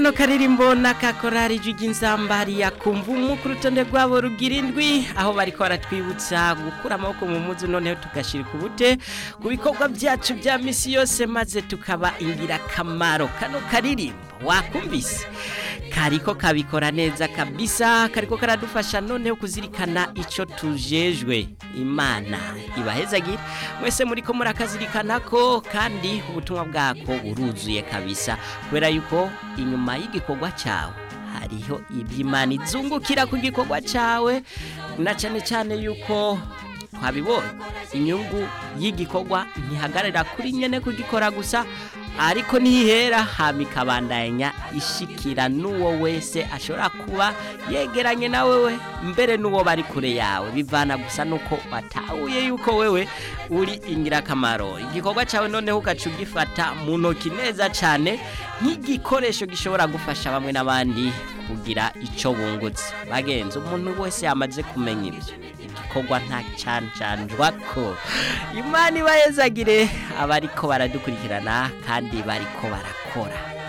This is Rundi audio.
no karirimbo n'akakorari ry'inzambari yakumva umu ku rutonde rwabo rugira indwi aho bariko baratwibutsa gukura amaboko mu muzu noneho tugashira ku bute ku bikorwa byacu bya misi yose maze tukaba ingirakamaro kano karirimbo wakumvise kariko kabikora neza kabisa kariko karadufasha noneho kuzirikana ico tujejwe imana ibahezagira mwese muriko murakazirikana ko kandi ubutumwa bwako buruzuye kabisa kubera yuko inyuma y'igikorwa cyawe hariho iby'imana izungukira ku gikorwa cyawe na cyane cyane yuko twabibonye inyungu y'igikorwa ntihagarara kuri nyene kugikora gusa ariko nihera hama ikabandanya ishikira n'uwo wese ashobora kuba yegeranye na wewe mbere n'uwo bari kure yawe bivana gusa nuko watahuye yuko wewe uri ingirakamaro igikorwa cyawe noneho ugaca ugifata mu ntoki neza cyane nk'igikoresho gishobora gufasha bamwe n'abandi kugira icyo bungutse bagenzi umuntu wese yamaze kumenya ibyo igikorwa nta cancanjwa ko imana ibayezagire abariko baradukurikirana kandi bariko barakora